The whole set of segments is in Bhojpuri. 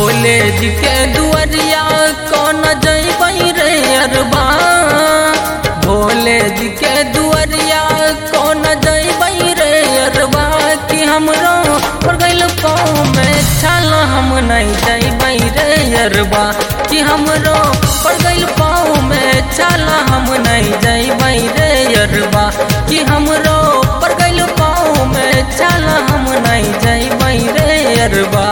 भोले जी के दुआरिया कौन जैबै रे अरबा भोले जी के दुआरिया कौन जैबै रे अरबा कि हमरो पर गइल पाँव में छाल हम नहीं जैबै रे अरबा कि हमरो पर गइल पाँव में छाल हम नहीं जैबै रे अरबा कि हमरो पर गइल पाँव में छाल हम नहीं जैबै रे अरबा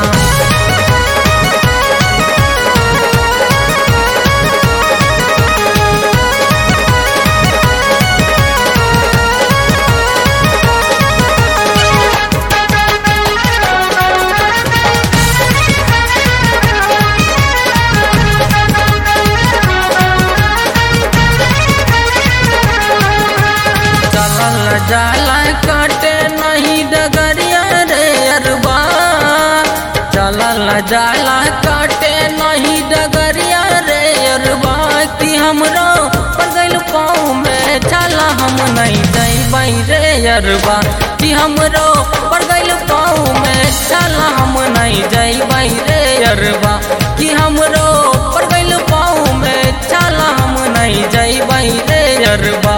चलल जाला काटे नहीं डगरिया रे अरबा चलल जाला काटे नहीं डगरिया रे अरबा कि हमरो पर गइल पाँव में छाला हम नहीं जैबै रे अरबा कि हमरो पर गइल पाँव में छाला हम नहीं जैबै रे अरबा कि हमरो पर गइल पाँव में छाला हम नहीं जैबै रे अरबा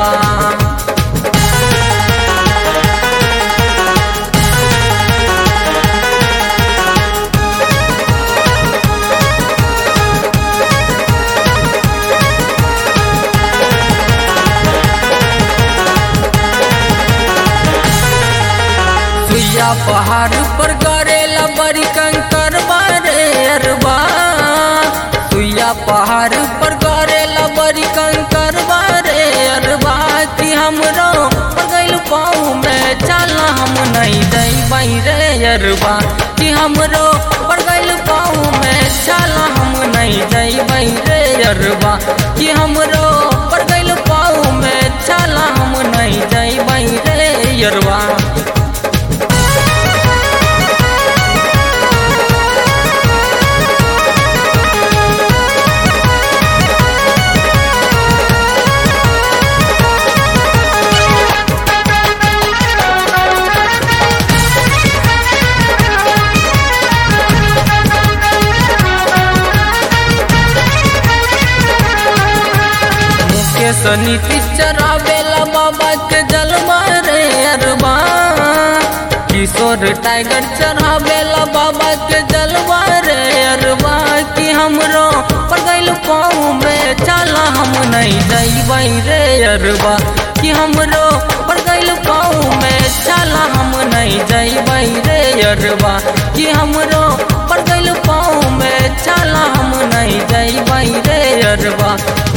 सुइया पहाड़ पर करेला बड़ी कंकर बारे अरबा सुइया पहाड़ पर करेला बड़ी कंकर बारे अरबा कि हमरो पर गइल पाँव में चला हम नहीं जैबै रे अरबा कि हमरो पर गइल पाँव में चला हम नहीं जैबै रे अरबा कि हमरो पर गइल पाँव में चला हम नहीं जैबै रे अरबा मुकेश नीतीश चरावेला बाबा के जलवा रे अरबा किशोर टाइगर चढ़ावेला बाबा के जलवा रे अरबा कि हमरो पर गइल पाँव में चला हम नहीं जैबै रे अरबा कि हमरो पर गइल पाँव में चला हम नहीं जैबै रे अरबा कि हमरो पर गइल पाँव में चला हम नहीं जैबै रे अरबा